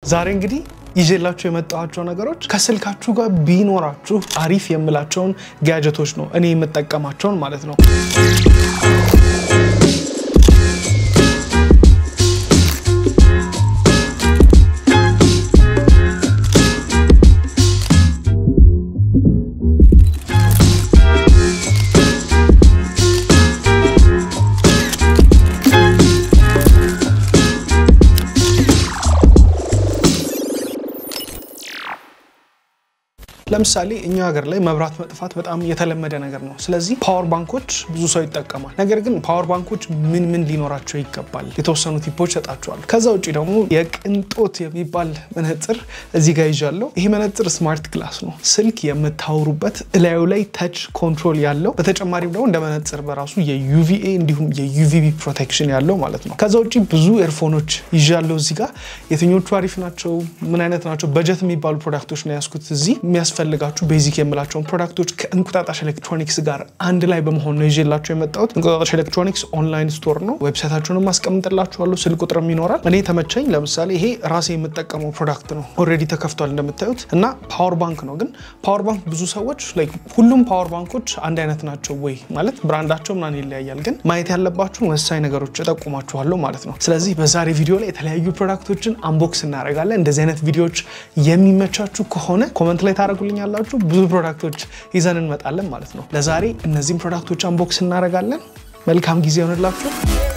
ዛሬ እንግዲህ ይዤላችሁ የመጣኋቸው ነገሮች ከስልካችሁ ጋር ቢኖራችሁ አሪፍ የምላቸውን ጋጀቶች ነው እኔ የምጠቀማቸውን ማለት ነው። ለምሳሌ እኛ ሀገር ላይ መብራት መጥፋት በጣም የተለመደ ነገር ነው። ስለዚህ ፓወር ባንኮች ብዙ ሰው ይጠቀማል። ነገር ግን ፓወር ባንኮች ምን ምን ሊኖራቸው ይገባል የተወሰኑ ቲፖች ሰጣቸዋል። ከዛ ውጭ ደግሞ የቅንጦት የሚባል መነጽር እዚህ ጋር ይዣለሁ። ይሄ መነጽር ስማርት ግላስ ነው። ስልክ የምታወሩበት እላዩ ላይ ተች ኮንትሮል ያለው፣ በተጨማሪም ደግሞ እንደ መነጽር በራሱ የዩቪኤ እንዲሁም የዩቪቢ ፕሮቴክሽን ያለው ማለት ነው። ከዛ ውጭ ብዙ ኤርፎኖች ይዣለሁ እዚህ ጋር። የትኞቹ አሪፍ ናቸው? ምን አይነት ናቸው? በጀት የሚባሉ ፕሮዳክቶች ነው ያስኩት እዚህ የሚያስፈልጋችሁ ቤዚክ የምላቸውን ፕሮዳክቶች ከእንቁጣጣሽ ኤሌክትሮኒክስ ጋር አንድ ላይ በመሆን ነው ይዤላቸው የመጣሁት። እንቁጣጣሽ ኤሌክትሮኒክስ ኦንላይን ስቶር ነው። ዌብሳይታቸውንም ማስቀምጥላችኋለሁ። ስልክ ቁጥርም ይኖራል። እኔ ተመቸኝ። ለምሳሌ ይሄ ራሴ የምጠቀመው ፕሮዳክት ነው። ኦልሬዲ ተከፍቷል እንደምታዩት እና ፓወር ባንክ ነው። ግን ፓወር ባንክ ብዙ ሰዎች ላይክ ሁሉም ፓወር ባንኮች አንድ አይነት ናቸው ወይ ማለት ብራንዳቸው ምናምን ይለያያል። ግን ማየት ያለባችሁን ወሳኝ ነገሮች እጠቁማችኋለሁ ማለት ነው። ስለዚህ በዛሬ ቪዲዮ ላይ የተለያዩ ፕሮዳክቶችን አንቦክስ እናደርጋለን። እንደዚህ አይነት ቪዲዮዎች የሚመቻችሁ ከሆነ ኮመንት ላይ ታደረጉልኝ ያላችሁ ብዙ ፕሮዳክቶች ይዘን እንመጣለን ማለት ነው። ለዛሬ እነዚህም ፕሮዳክቶች አንቦክስ እናደርጋለን። መልካም ጊዜ ይሆንላችሁ።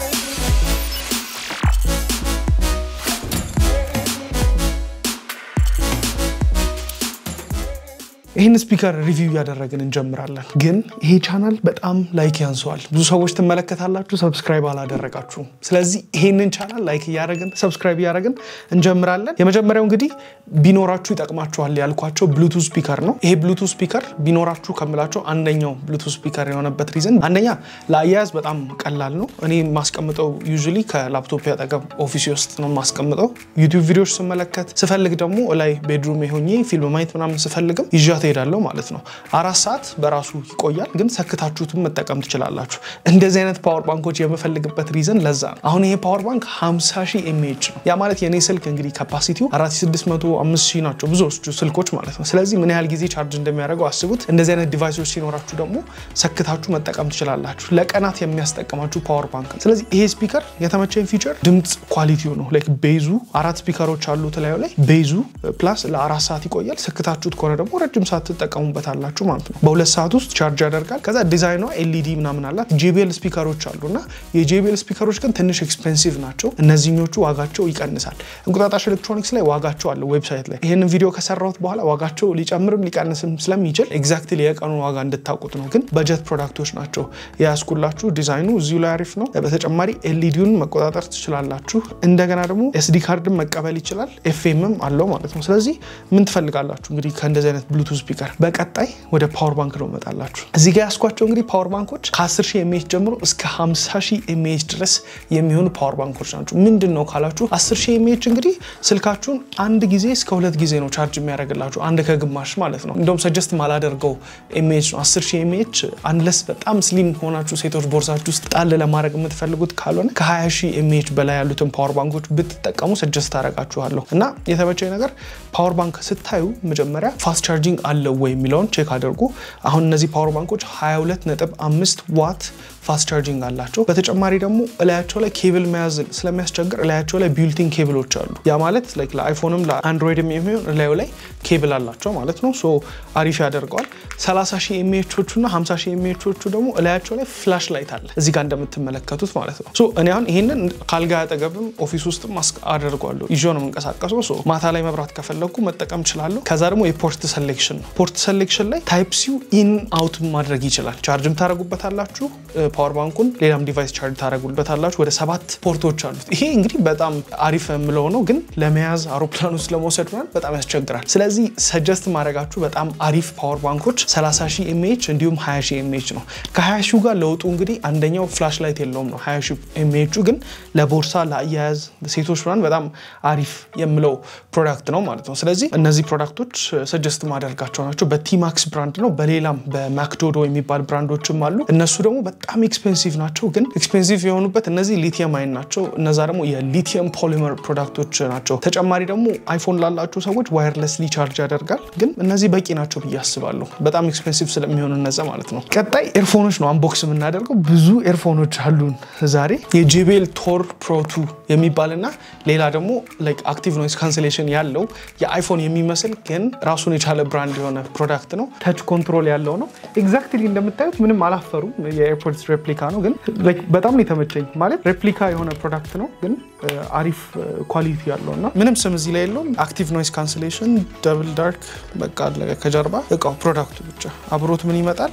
ይህን ስፒከር ሪቪው እያደረግን እንጀምራለን። ግን ይሄ ቻናል በጣም ላይክ ያንሰዋል። ብዙ ሰዎች ትመለከታላችሁ፣ ሰብስክራይብ አላደረጋችሁም። ስለዚህ ይህንን ቻናል ላይክ እያደረግን ሰብስክራይብ እያደረግን እንጀምራለን። የመጀመሪያው እንግዲህ ቢኖራችሁ ይጠቅማችኋል ያልኳቸው ብሉቱዝ ስፒከር ነው። ይሄ ብሉቱዝ ስፒከር ቢኖራችሁ ከምላቸው አንደኛው ብሉቱዝ ስፒከር የሆነበት ሪዝን አንደኛ ለአያያዝ በጣም ቀላል ነው። እኔ የማስቀምጠው ዩዥሊ ከላፕቶፕ ያጠገብ ኦፊስ ውስጥ ነው የማስቀምጠው። ዩቲዩብ ቪዲዮዎች ስመለከት ስፈልግ ደግሞ ላይ ቤድሩም የሆኜ ፊልም ማየት ምናምን ስፈልግም ይዣ ትሄዳለሁ ማለት ነው። አራት ሰዓት በራሱ ይቆያል፣ ግን ሰክታችሁትም መጠቀም ትችላላችሁ። እንደዚህ አይነት ፓወር ባንኮች የምፈልግበት ሪዝን ለዛ ነው። አሁን ይሄ ፓወር ባንክ 50 ሺህ ኤምኤች ነው። ያ ማለት የኔ ስልክ እንግዲህ ካፓሲቲው 4600 5 ሺህ ናቸው ብዙዎቹ ስልኮች ማለት ነው። ስለዚህ ምን ያህል ጊዜ ቻርጅ እንደሚያደርገው አስቡት። እንደዚህ አይነት ዲቫይሶች ሲኖራችሁ ደግሞ ሰክታችሁ መጠቀም ትችላላችሁ። ለቀናት የሚያስጠቅማችሁ ፓወር ባንክ ነው። ስለዚህ ይሄ ስፒከር የተመቸኝ ፊቸር ድምፅ ኳሊቲው ነው። ላይክ ቤዙ አራት ስፒከሮች አሉት ላዩ ላይ ቤዙ ፕላስ ለአራት ሰዓት ይቆያል። ሰክታችሁት ከሆነ ደግሞ ረጅም ሰዓት ትጠቀሙበታላችሁ ማለት ነው። በሁለት ሰዓት ውስጥ ቻርጅ ያደርጋል። ከዛ ዲዛይኗ ኤልኢዲ ምናምን አላት። ጄቢኤል ስፒከሮች አሉ እና የጄቢኤል ስፒከሮች ግን ትንሽ ኤክስፔንሲቭ ናቸው። እነዚህኞቹ ዋጋቸው ይቀንሳል። እንቁጣጣሽ ኤሌክትሮኒክስ ላይ ዋጋቸው አለ ዌብሳይት ላይ። ይህንን ቪዲዮ ከሰራሁት በኋላ ዋጋቸው ሊጨምርም ሊቀንስም ስለሚችል ኤግዛክትሊ የቀኑን ዋጋ እንድታውቁት ነው። ግን በጀት ፕሮዳክቶች ናቸው የያዝኩላችሁ። ዲዛይኑ እዚሁ ላይ አሪፍ ነው። በተጨማሪ ኤልኢዲውን መቆጣጠር ትችላላችሁ። እንደገና ደግሞ ኤስዲ ካርድን መቀበል ይችላል። ኤፍኤምም አለው ማለት ነው። ስለዚህ ምን ትፈልጋላችሁ እንግዲህ ከእንደዚህ አይነት ብሉቱዝ ስፒከር በቀጣይ ወደ ፓወር ባንክ ነው እመጣላችሁ። እዚህ ጋር ያስኳቸው እንግዲህ ፓወር ባንኮች ከ10 ሺህ ኤምኤች ጀምሮ እስከ 50 ሺህ ኤምኤች ድረስ የሚሆኑ ፓወር ባንኮች ናቸው። ምንድን ነው ካላችሁ 10 ሺህ ኤምኤች እንግዲህ ስልካችሁን አንድ ጊዜ እስከ ሁለት ጊዜ ነው ቻርጅ የሚያደርግላችሁ፣ አንድ ከግማሽ ማለት ነው። እንደውም ሰጀስት ማላደርገው ኤምኤች ነው 10 ሺህ ኤምኤች። አንለስ በጣም ስሊም ሆናችሁ ሴቶች ቦርሳችሁ ውስጥ ጣል ለማድረግ የምትፈልጉት ካልሆነ ከ20 ሺህ ኤምኤች በላይ ያሉትን ፓወር ባንኮች ብትጠቀሙ ሰጀስት አደርጋችኋለሁ። እና የተመቸኝ ነገር ፓወር ባንክ ስታዩ መጀመሪያ ፋስት ቻርጂንግ አለው ወይ የሚለውን ቼክ አድርጉ። አሁን እነዚህ ፓወር ባንኮች 22.5 ዋት ፋስት ቻርጂንግ አላቸው። በተጨማሪ ደግሞ እላያቸው ላይ ኬብል መያዝ ስለሚያስቸግር እላያቸው ላይ ቢልቲን ኬብሎች አሉ። ያ ማለት ለአይፎንም ለአንድሮይድም የሚሆን እላዩ ላይ ኬብል አላቸው ማለት ነው። ሶ አሪፍ ያደርገዋል። 30 ሺህ ኤምኤቾቹ እና 50 ሺህ ኤምኤቾቹ ደግሞ እላያቸው ላይ ፍላሽ ላይት አለ እዚህ ጋር እንደምትመለከቱት ማለት ነው። ሶ እኔ አሁን ይህንን ካልጋ አጠገብም ኦፊስ ውስጥም አደርገዋለሁ ይዞ ነው የምንቀሳቀሰው። ሶ ማታ ላይ መብራት ከፈለግኩ መጠቀም እችላለሁ። ከዛ ደግሞ የፖርት ሰሌክሽን ነው። ፖርት ሰሌክሽን ላይ ታይፕ ሲው ኢን አውት ማድረግ ይችላል። ቻርጅም ታደረጉበታላችሁ ፓወር ባንኩን ሌላም ዲቫይስ ቻርጅ ታደረጉበታላችሁ። ወደ ሰባት ፖርቶች አሉት። ይሄ እንግዲህ በጣም አሪፍ የምለው ነው፣ ግን ለመያዝ አውሮፕላን ውስጥ ለመውሰድ ምናምን በጣም ያስቸግራል። ስለዚህ ሰጀስት ማድረጋችሁ በጣም አሪፍ ፓወር ባንኮች 30 ሺህ ኤምኤች እንዲሁም 20 ሺህ ኤምኤች ነው። ከ20 ሺህ ጋር ለውጡ እንግዲህ አንደኛው ፍላሽ ላይት የለውም ነው። 20 ሺህ ኤምኤቹ ግን ለቦርሳ ለአያያዝ ሴቶች ምናምን በጣም አሪፍ የምለው ፕሮዳክት ነው ማለት ነው። ስለዚህ እነዚህ ፕሮዳክቶች ሰጀስት ማደርጋቸው የምንላቸው ናቸው። በቲማክስ ብራንድ ነው። በሌላም በማክዶዶ የሚባል ብራንዶችም አሉ። እነሱ ደግሞ በጣም ኤክስፔንሲቭ ናቸው። ግን ኤክስፔንሲቭ የሆኑበት እነዚህ ሊቲየም አይን ናቸው። እነዛ ደግሞ የሊቲየም ፖሊመር ፕሮዳክቶች ናቸው። ተጨማሪ ደግሞ አይፎን ላላቸው ሰዎች ዋየርለስሊ ቻርጅ ያደርጋል። ግን እነዚህ በቂ ናቸው ብዬ አስባለሁ። በጣም ኤክስፔንሲቭ ስለሚሆኑ እነዛ ማለት ነው። ቀጣይ ኤርፎኖች ነው አንቦክስ የምናደርገው። ብዙ ኤርፎኖች አሉን ዛሬ የጄቤል ቶር ፕሮቱ የሚባልና ሌላ ደግሞ አክቲቭ ኖይዝ ካንስሌሽን ያለው የአይፎን የሚመስል ግን ራሱን የቻለ ብራንድ የሆነ ፕሮዳክት ነው። ተች ኮንትሮል ያለው ነው። ኤግዛክትሊ እንደምታዩት ምንም አላፈሩም። የኤርፖርትስ ሬፕሊካ ነው፣ ግን በጣም ነው የተመቸኝ። ማለት ሬፕሊካ የሆነ ፕሮዳክት ነው፣ ግን አሪፍ ኳሊቲ ያለው እና ምንም ስም እዚህ ላይ የለውም። አክቲቭ ኖይዝ ካንስሌሽን ደብል ዳርክ በቃ አለቀ። ከጀርባ እቃው ፕሮዳክቱ ብቻ አብሮት ምን ይመጣል?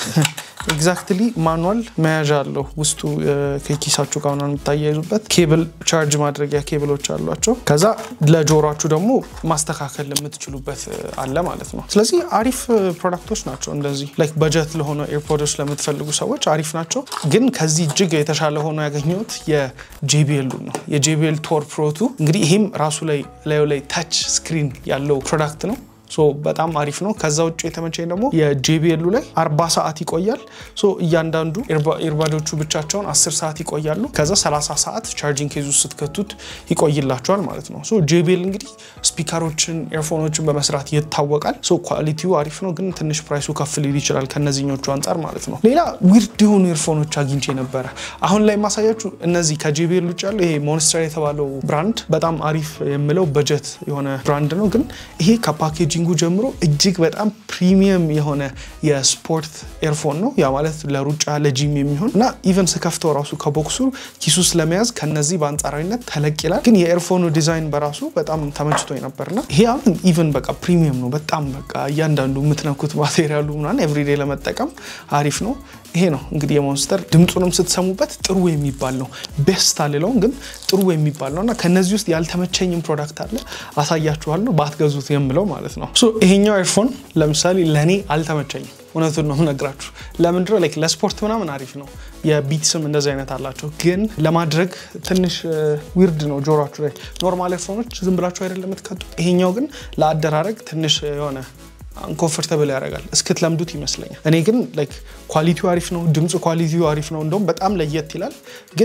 ኤግዛክትሊ ማኑዋል መያዣ አለው ውስጡ ከኪሳችሁ ጋር ምናምን የምታያይዙበት ኬብል ቻርጅ ማድረጊያ ኬብሎች አሏቸው። ከዛ ለጆሯችሁ ደግሞ ማስተካከል የምትችሉበት አለ ማለት ነው። ስለዚህ አሪፍ ፕሮዳክቶች ናቸው። እንደዚህ ላይክ በጀት ለሆነ ኤርፖዶች ለምትፈልጉ ሰዎች አሪፍ ናቸው። ግን ከዚህ እጅግ የተሻለ ሆኖ ያገኘሁት የጄቢኤሉ ነው። የጄቢኤል ቶር ፕሮቱ እንግዲህ ይህም ራሱ ላይ ላዩ ላይ ታች ስክሪን ያለው ፕሮዳክት ነው። ሶ በጣም አሪፍ ነው። ከዛ ውጭ የተመቸኝ ደግሞ የጄቢኤሉ ላይ አርባ ሰዓት ይቆያል። ሶ እያንዳንዱ ኤርባዶቹ ብቻቸውን አስር ሰዓት ይቆያሉ። ከዛ 30 ሰዓት ቻርጂንግ ኬዝ ውስጥ ስትከቱት ይቆይላቸዋል ማለት ነው። ሶ ጄቢኤል እንግዲህ ስፒከሮችን፣ ኤርፎኖችን በመስራት ይታወቃል። ሶ ኳሊቲው አሪፍ ነው፣ ግን ትንሽ ፕራይሱ ከፍ ሊል ይችላል ከነዚህኞቹ አንጻር ማለት ነው። ሌላ ዊርድ የሆኑ ኤርፎኖች አግኝቼ ነበረ። አሁን ላይ ማሳያችሁ እነዚህ ከጄቢኤል ውጭ ያለው ይሄ ሞንስተር የተባለው ብራንድ በጣም አሪፍ የምለው በጀት የሆነ ብራንድ ነው፣ ግን ይሄ ከፓኬጂንጉ ጀምሮ እጅግ በጣም ፕሪሚየም የሆነ የስፖርት ኤርፎን ነው። ያ ማለት ለሩጫ ለጂም የሚሆን እና ኢቨን ስከፍተው ራሱ ከቦክሱ ኪሱ ውስጥ ለመያዝ ከነዚህ በአንጻራዊነት ተለቅ ይላል። ግን የኤርፎኑ ዲዛይን በራሱ በጣም ተመችቶኝ ነበርና ይሄ አሁን ኢቨን በቃ ፕሪሚየም ነው። በጣም በቃ እያንዳንዱ የምትነኩት ማቴሪያሉ ምናምን ኤቭሪዴ ለመጠቀም አሪፍ ነው። ይሄ ነው እንግዲህ የሞንስተር ድምፁንም ስትሰሙበት ጥሩ የሚባል ነው። ቤስት አልለውም ግን ጥሩ የሚባል ነው እና ከነዚህ ውስጥ ያልተመቸኝም ፕሮዳክት አለ አሳያችኋለሁ፣ ባትገዙት የምለው ማለት ነው። ይሄኛው ኤርፎን ለምሳሌ ለእኔ አልተመቸኝም። እውነቱን ነው የምነግራችሁ። ለምንድነው ላይክ ለስፖርት ምናምን አሪፍ ነው። የቢትስም እንደዚህ አይነት አላቸው፣ ግን ለማድረግ ትንሽ ዊርድ ነው ጆሯችሁ ላይ። ኖርማል ኤርፎኖች ዝም ብላችሁ አይደለም የምትከቱት። ይሄኛው ግን ለአደራረግ ትንሽ የሆነ አንኮንፈርተብል ያደርጋል እስክትለምዱት ይመስለኛል። እኔ ግን ላይክ ኳሊቲው አሪፍ ነው፣ ድምፅ ኳሊቲው አሪፍ ነው። እንደውም በጣም ለየት ይላል። ግን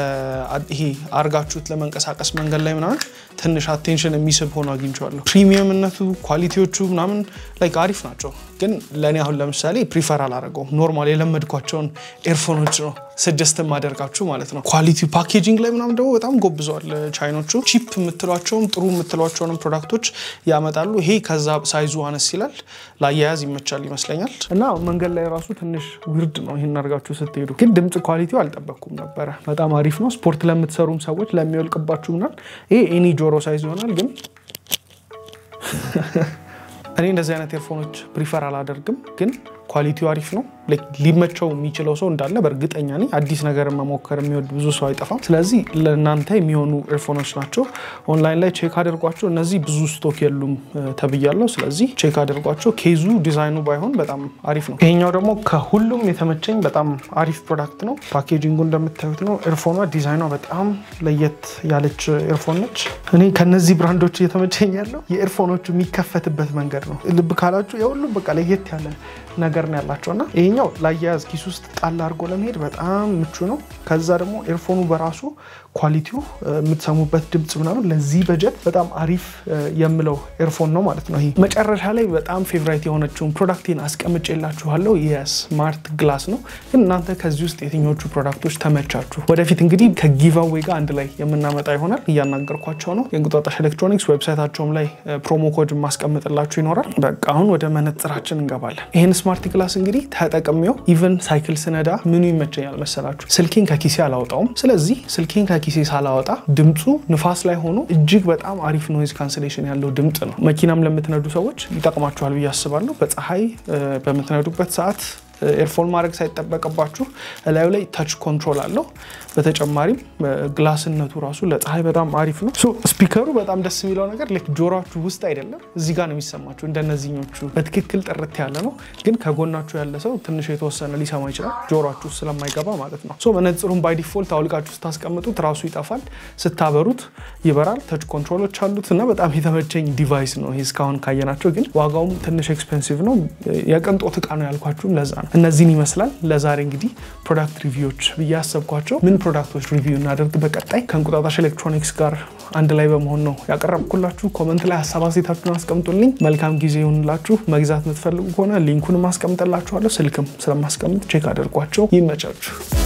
ይሄ አርጋችሁት ለመንቀሳቀስ መንገድ ላይ ምናምን ትንሽ አቴንሽን የሚስብ ሆኖ አግኝቼዋለሁ። ፕሪሚየምነቱ ኳሊቲዎቹ ምናምን ላይክ አሪፍ ናቸው። ግን ለእኔ አሁን ለምሳሌ ፕሪፈር አላደረገውም። ኖርማል የለመድኳቸውን ኤርፎኖች ነው ስጀስት የማደርጋችሁ ማለት ነው። ኳሊቲ ፓኬጂንግ ላይ ምናምን ደግሞ በጣም ጎብዘዋል ቻይኖቹ። ቺፕ የምትሏቸውም ጥሩ የምትሏቸውንም ፕሮዳክቶች ያመጣሉ። ይሄ ከዛ ሳይዙ አነስ ይላል፣ ለአያያዝ ይመቻል ይመስለኛል። እና መንገድ ላይ ራሱ ትንሽ ዊርድ ነው ይህን አድርጋችሁ ስትሄዱ። ግን ድምፅ ኳሊቲው አልጠበቅኩም ነበረ። በጣም አሪፍ ነው። ስፖርት ለምትሰሩም ሰዎች ለሚወልቅባችሁ ምናምን ይሄ ኤኒ ጆሮ ሳይዝ ይሆናል ግን እኔ እንደዚህ አይነት ኤርፎኖች ፕሪፈር አላደርግም፣ ግን ኳሊቲው አሪፍ ነው። ሊመቸው የሚችለው ሰው እንዳለ በእርግጠኛ ነኝ። አዲስ ነገር መሞከር የሚወድ ብዙ ሰው አይጠፋም። ስለዚህ ለእናንተ የሚሆኑ ኤርፎኖች ናቸው። ኦንላይን ላይ ቼክ አድርጓቸው። እነዚህ ብዙ ስቶክ የሉም ተብያለሁ። ስለዚህ ቼክ አድርጓቸው። ኬዙ ዲዛይኑ ባይሆን በጣም አሪፍ ነው። ይሄኛው ደግሞ ከሁሉም የተመቸኝ በጣም አሪፍ ፕሮዳክት ነው። ፓኬጂንጉ እንደምታዩት ነው። ኤርፎኗ ዲዛይኗ በጣም ለየት ያለች ኤርፎን ነች። እኔ ከነዚህ ብራንዶች እየተመቸኝ ያለው የኤርፎኖቹ የሚከፈትበት መንገድ ነው። ልብ ካላችሁ የሁሉም በቃ ለየት ያለ ነገር ነው ያላቸው እና ይሄኛው ላያያዝ ኪስ ውስጥ ጣል አድርጎ ለመሄድ በጣም ምቹ ነው። ከዛ ደግሞ ኤርፎኑ በራሱ ኳሊቲው የምትሰሙበት ድምፅ ምናምን ለዚህ በጀት በጣም አሪፍ የምለው ኤርፎን ነው ማለት ነው። ይሄ መጨረሻ ላይ በጣም ፌቨራይት የሆነችውን ፕሮዳክቴን አስቀምጬላችኋለሁ የስማርት ግላስ ነው። ግን እናንተ ከዚህ ውስጥ የትኞቹ ፕሮዳክቶች ተመቻችሁ? ወደፊት እንግዲህ ከጊቫዌ ጋር አንድ ላይ የምናመጣ ይሆናል። እያናገርኳቸው ነው። የእንቁጣጣሽ ኤሌክትሮኒክስ ዌብሳይታቸውም ላይ ፕሮሞ ኮድ ማስቀምጥላችሁ ይኖራል። በቃ አሁን ወደ መነጽራችን እንገባለን። ይህን ስማርት ግላስ እንግዲህ ተጠቅሜው ኢቨን ሳይክል ስነዳ ምኑ ይመቸኛል መሰላችሁ? ስልኬን ከኪሴ አላወጣውም። ስለዚህ ስልኬን ከኪሴ ሳላወጣ ድምፁ ንፋስ ላይ ሆኖ እጅግ በጣም አሪፍ ኖይዝ ካንስሌሽን ያለው ድምፅ ነው። መኪናም ለምትነዱ ሰዎች ይጠቅማችኋል ብዬ አስባለሁ። በፀሐይ በምትነዱበት ሰዓት ኤርፎን ማድረግ ሳይጠበቅባችሁ እላዩ ላይ ተች ኮንትሮል አለው። በተጨማሪም ግላስነቱ ራሱ ለፀሐይ በጣም አሪፍ ነው። ስፒከሩ በጣም ደስ የሚለው ነገር ልክ ጆሯችሁ ውስጥ አይደለም፣ እዚህ ጋር ነው የሚሰማችሁ። እንደነዚህኞቹ በትክክል ጥርት ያለ ነው። ግን ከጎናችሁ ያለ ሰው ትንሽ የተወሰነ ሊሰማ ይችላል፣ ጆሯችሁ ስለማይገባ ማለት ነው። ሶ መነጽሩን ባይ ዲፎልት አውልቃችሁ ስታስቀምጡት ራሱ ይጠፋል፣ ስታበሩት ይበራል። ተች ኮንትሮሎች አሉት እና በጣም የተመቸኝ ዲቫይስ ነው ይህ እስካሁን ካየናቸው። ግን ዋጋውም ትንሽ ኤክስፔንሲቭ ነው። የቅንጦት እቃ ነው ያልኳችሁም ለዛ ነው። እነዚህን ይመስላል ለዛሬ እንግዲህ ፕሮዳክት ሪቪዎች ብዬ ያሰብኳቸው። ምን ፕሮዳክቶች ሪቪው እናደርግ በቀጣይ ከእንቁጣጣሽ ኤሌክትሮኒክስ ጋር አንድ ላይ በመሆን ነው ያቀረብኩላችሁ። ኮመንት ላይ ሀሳብ አስተያየታችሁን አስቀምጡልኝ። መልካም ጊዜ ይሁንላችሁ። መግዛት የምትፈልጉ ከሆነ ሊንኩን ማስቀምጥላችኋለሁ። ስልክም ስለማስቀምጥ ቼክ አድርጓቸው። ይመቻችሁ።